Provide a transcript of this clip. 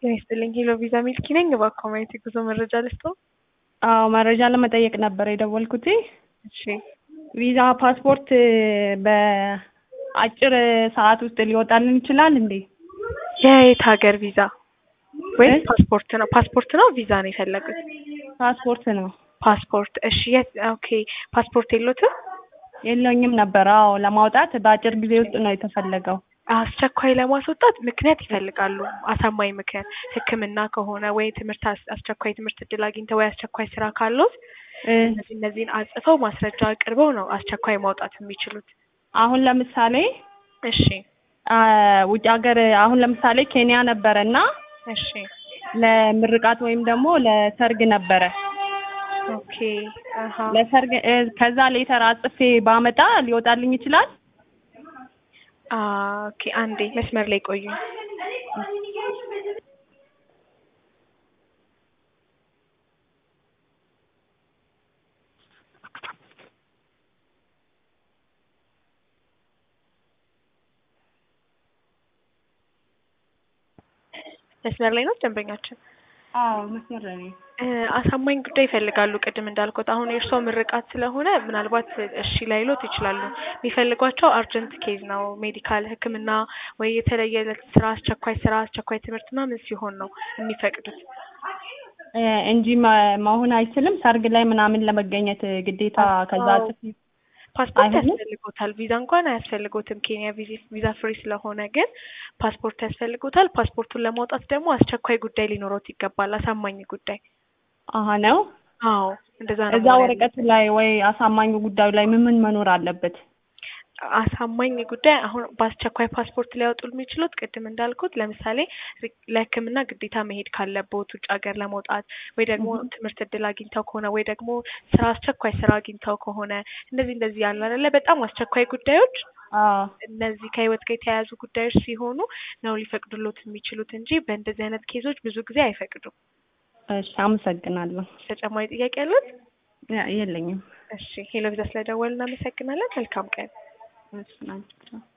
ጤና ይስጥልኝ ሄሎ ቪዛ ሚልኪ ነኝ። እባክዎ ማየት የጉዞ መረጃ ልስጥዎ? አዎ መረጃ ለመጠየቅ ነበር የደወልኩት። እሺ ቪዛ ፓስፖርት በአጭር ሰዓት ውስጥ ሊወጣልን ይችላል እንዴ? የየት ሀገር ቪዛ ወይስ እ? ፓስፖርት ነው? ፓስፖርት ነው ቪዛ ነው የፈለጉት? ፓስፖርት ነው። ፓስፖርት እሺ። የት ኦኬ ፓስፖርት የሎትም? የለኝም ነበር። አዎ ለማውጣት በአጭር ጊዜ ውስጥ ነው የተፈለገው። አስቸኳይ ለማስወጣት ምክንያት ይፈልጋሉ። አሳማኝ ምክንያት ሕክምና ከሆነ ወይ ትምህርት አስ- አስቸኳይ ትምህርት እድል አግኝተው ወይ አስቸኳይ ስራ ካሉት እ፣ እነዚህ እነዚህን አጽፈው ማስረጃ አቅርበው ነው አስቸኳይ ማውጣት የሚችሉት። አሁን ለምሳሌ እሺ አ፣ ውጭ ሀገር አሁን ለምሳሌ ኬንያ ነበረ እና እሺ ለምርቃት ወይም ደግሞ ለሰርግ ነበረ። ኦኬ አሀ ለሰርግ እ፣ ከዛ ሌተር አጽፌ ባመጣ ሊወጣልኝ ይችላል? አ፣ ኦኬ አንዴ መስመር ላይ ቆዩ። መስመር ላይ ነው ደንበኛችን። አዎ መስመር ላይ ነኝ። እ፣ አሳማኝ ጉዳይ ይፈልጋሉ። ቅድም እንዳልኩት አሁን የእርስዎ ምርቃት ስለሆነ ምናልባት እሺ ላይሎት ይችላሉ። የሚፈልጓቸው አርጀንት ኬዝ ነው፣ ሜዲካል ሕክምና ወይ የተለየ ስራ፣ አስቸኳይ ስራ፣ አስቸኳይ ትምህርት ምናምን ሲሆን ነው የሚፈቅዱት። እ፣ እንጂ መ- መሆን አይችልም። ሰርግ ላይ ምናምን ለመገኘት ግዴታ ከዛ አዎ። ጽፌ ፓስፖርት አይሆንም? ያስፈልጎታል። ቪዛ እንኳን አያስፈልጎትም። ኬንያ ቪዚ- ቪዛ ፍሪ ስለሆነ ግን ፓስፖርት ያስፈልጎታል። ፓስፖርቱን ለማውጣት ደግሞ አስቸኳይ ጉዳይ ሊኖሮት ይገባል። አሳማኝ ጉዳይ። አሀ ነው። አዎ እንደዛ ነው እዛ መሆን ወረቀት ላይ ወይ አሳማኙ ጉዳዩ ላይ ምን ምን መኖር አለበት? አሳማኝ ጉዳይ አሁን በአስቸኳይ ፓስፖርት ሊያወጡ የሚችሉት ቅድም እንዳልኩት ለምሳሌ ሪ- ለሕክምና ግዴታ መሄድ ካለቦት ውጭ ሀገር ለመውጣት ወይ ደግሞ Mhm. ትምህርት እድል አግኝተው ከሆነ ወይ ደግሞ ስራ አስቸኳይ ስራ አግኝተው ከሆነ እንደዚህ እንደዚህ ያሉ አይደለ በጣም አስቸኳይ ጉዳዮች አዎ እነዚህ ከህይወት ጋር የተያያዙ ጉዳዮች ሲሆኑ ነው ሊፈቅዱሎት የሚችሉት እንጂ በእንደዚህ አይነት ኬዞች ብዙ ጊዜ አይፈቅዱም። እሺ፣ አመሰግናለሁ። ተጨማሪ ጥያቄ ያሉት? ያ- የለኝም። እሺ ሄሎ ቪዛ ስለደወል እናመሰግናለን። መልካም ቀን። እሺ፣ ናቸው